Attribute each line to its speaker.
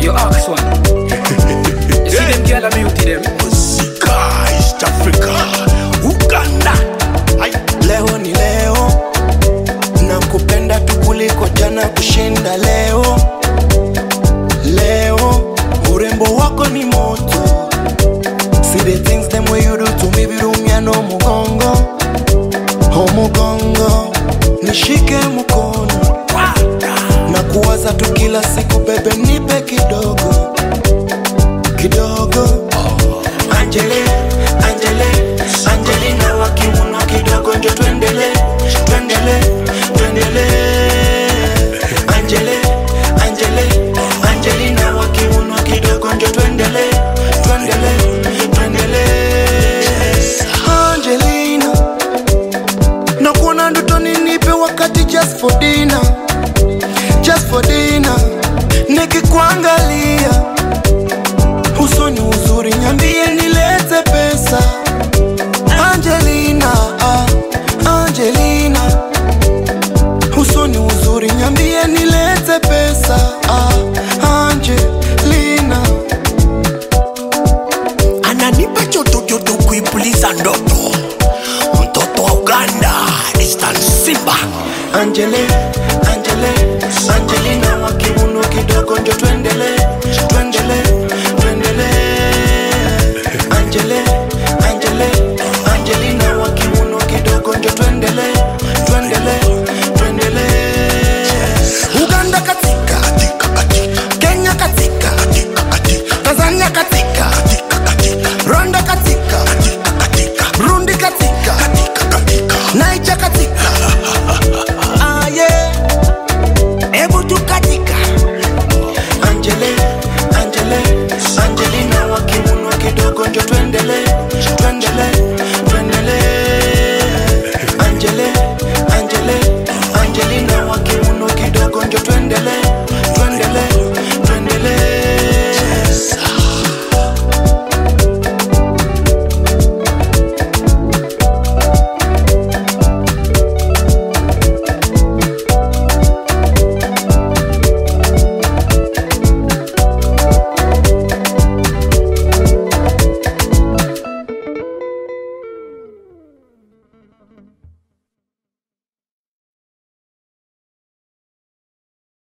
Speaker 1: You ask one. You see them girl, I beauty them.
Speaker 2: Muzika East Africa Uganda Ai.
Speaker 3: leo ni leo na kupenda tu kuliko jana kushinda leo leo urembo wako ni moto see the things them way you do to me virumya no mugongo omugongo nishike mkono na kuwaza tu kila siku bebe nipe kidogo